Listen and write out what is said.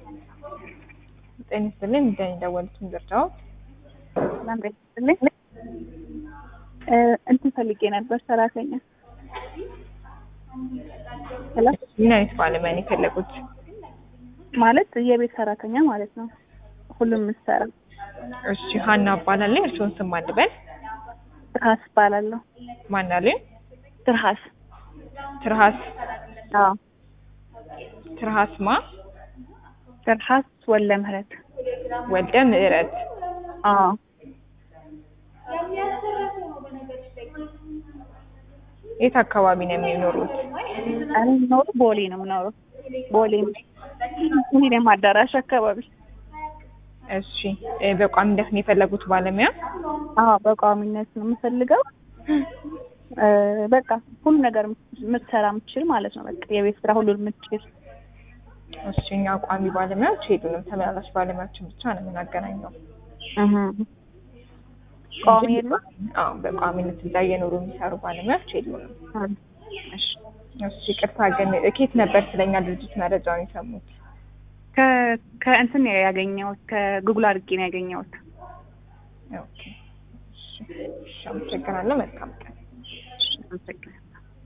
ጤና ይስጥልኝ እንደኔ ደወሉትን ዝርዳው ሰላም ጤና ይስጥልኝ። እንትን ፈልጌ ነበር ሰራተኛ። ሄሎ ምን አይነት ባለሙያ ነው የፈለጉት? ማለት የቤት ሰራተኛ ማለት ነው። ሁሉም ምሰራ እሺ ሀና እባላለሁ። እርስዎን ስም ማን ልበል? ትርሃስ እባላለሁ። ማን አሉኝ? ትርሃስ ትርሃስ አዎ ትርሃስ ማ ትርሃስ ወለ ምህረት ወልደ ምህረት አዎ የት አካባቢ ነው የሚኖሩት? እኔ የምኖረው ቦሌ ነው የምኖረው ቦሌ ሚሊኒየም አዳራሽ አካባቢ እሺ እ በቋሚነት ነው የፈለጉት ባለሙያ? አዎ በቋሚነት ነው የምፈልገው እ በቃ ሁሉ ነገር የምትሰራ የምትችል ማለት ነው በቃ የቤት ስራ ሁሉን የምትችል እሺ እኛ ቋሚ ባለሙያዎች የሉንም። ተመላላሽ ባለሙያዎችን ብቻ ነው የምናገናኘው። እህ ቋሚ የለም አዎ በቋሚነት እዛ እየኖሩ የሚሰሩ ባለሙያዎች የሉንም። እሺ እሺ ይቅርታ ግን ኬት ነበር ስለኛ ድርጅት መረጃውን የሰሙት? ከ ከእንትን ነው ያገኘሁት ከጉግል አድርጌ ነው ያገኘሁት። ኦኬ እሺ እሺ አመሰግናለሁ። መልካም ቀን። እሺ አመሰግናለሁ።